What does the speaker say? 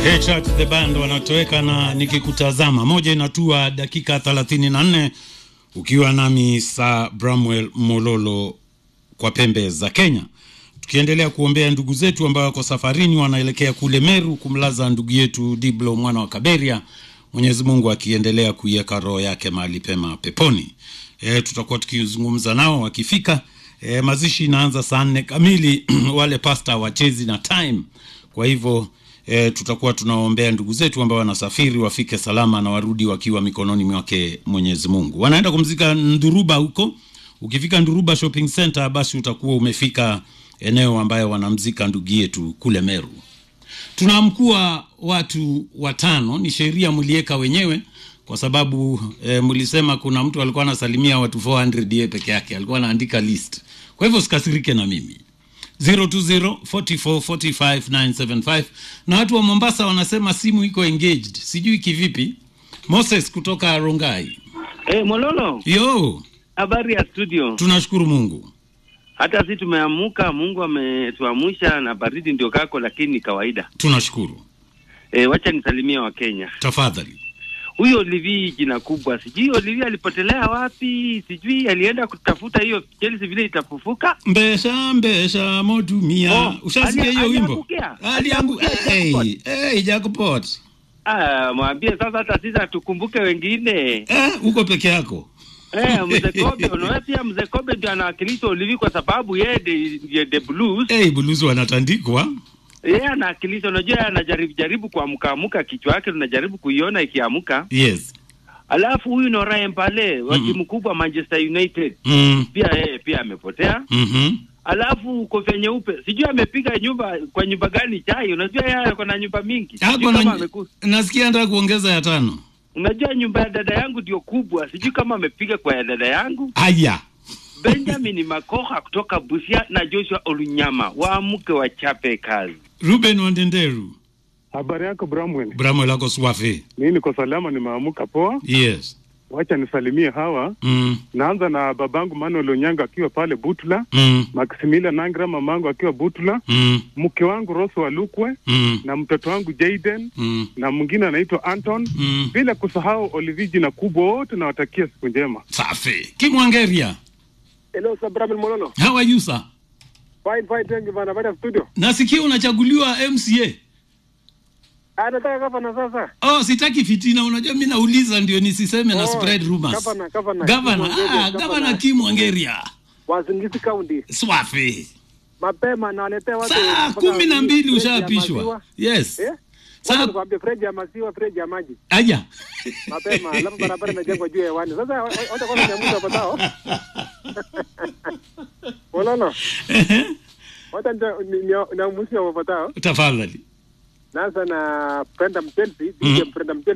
Headshot the band wanatoweka na nikikutazama, moja inatua dakika 34 ukiwa nami saa Bramwell Mololo kwa pembe za Kenya, tukiendelea kuombea ndugu zetu ambao wako safarini wanaelekea kule Meru kumlaza ndugu yetu Diblo mwana wa Kaberia. Mwenyezi Mungu akiendelea kuiweka roho yake mahali pema peponi. E, tutakuwa tukizungumza nao wakifika. E, mazishi inaanza saa nne kamili wale pasta wachezi na time, kwa hivyo e, tutakuwa tunawaombea ndugu zetu ambao wanasafiri wafike salama na warudi wakiwa mikononi mwake Mwenyezi Mungu. Wanaenda kumzika Nduruba huko. Ukifika Nduruba Shopping Center, basi utakuwa umefika eneo ambayo wanamzika ndugu yetu kule Meru. Tunaamkua watu watano, ni sheria mlieka wenyewe kwa sababu e, mlisema kuna mtu alikuwa anasalimia watu 400 yeye peke yake, alikuwa anaandika list. Kwa hivyo sikasirike na mimi 020 44 45 975 na watu wa Mombasa wanasema simu iko engaged, sijui kivipi. Moses kutoka Rongai. Hey, Mololo, Yo, habari ya studio? tunashukuru Mungu. Hata si tumeamuka, Mungu ametuamsha na baridi ndio kako, lakini ni kawaida. Tunashukuru. E, wacha nisalimie wa Kenya. Tafadhali. Huyo Olivi jina kubwa, sijui Olivi alipotelea wapi, sijui alienda kutafuta hiyo Chelsea vile itafufuka. Mbesha mbesha motumia. Oh, Ushasikia ali- hiyo wimbo? aliangukia? Aliangu Aliangukia hey, jackpot. hey, jackpot. Ah, mwambie sasa, hata sisi tukumbuke wengine. Eh, uko peke yako. Eh, mzee Kobe, unaona pia mzee Kobe ndio anawakilisha Olivi kwa sababu yeye ndiye ndiye the blues. Hey, buluzi wanatandikwa. Yeye anawakilisha, unajua yeye anajaribu jaribu kuamka amka, kichwa yake tunajaribu kuiona ikiamka. Yes. Alafu huyu Nora Mpale wa Mm. timu kubwa Manchester United Mm. pia yeye pia amepotea. Mhm. Alafu kofia nyeupe sijui amepiga nyumba kwa nyumba gani chai. Unajua yeye ako na nyumba mingi, Ako sijui kama na ameku... nasikia anataka kuongeza ya tano. Unajua nyumba ya dada yangu ndio kubwa, sijui kama amepiga kwa ya dada yangu. Aya. Benjamin Makoha kutoka Busia na Joshua Olunyama waamke wachape kazi. Ruben Wandenderu. Habari yako Bramwell? Bramo lako swafi. Mimi niko salama, nimeamuka poa. Yes. Wacha nisalimie hawa. Mm. Naanza na babangu Manuel Onyanga akiwa pale Butula, Mm. Maximilian Nangra mamangu akiwa Butula, Mm. mke wangu Rose Walukwe Mm. na mtoto wangu Jaden Mm. na mwingine anaitwa Anton, Mm. bila kusahau Oliviji na kubwa wote, nawatakia siku njema. Safi. Kimwangeria. Hello, Sir Bramil Mololo. How are you sir? Fine, fine, thank you bana. Baada ya studio. Nasikia unachaguliwa MCA. Ah, nataka gavana sasa. Oh, sitaki fitina. Unajua mimi nauliza ndio nisiseme na Oh, spread rumors. gavana, gavana. Gavana, Kim Wangeria, ah, gavana. gavana Kim Wangeria. Wazingisi County. Swafi. Mapema na waletea watu Saa mpaka kumi na mbili freji ya ushaapishwa. maziwa. Yes. Eh? Saa Wacha nikwambie freji ya maziwa, freji ya maji. aya. Mapema, alafu barabara imejengwa juu ya hewani. Sasa wacha kwanza niamuze wapatao. Mololo. Wacha niamuze wapatao. Tafadhali. Naanza na Brenda Mchelsi, DJ Brenda Mchelsi.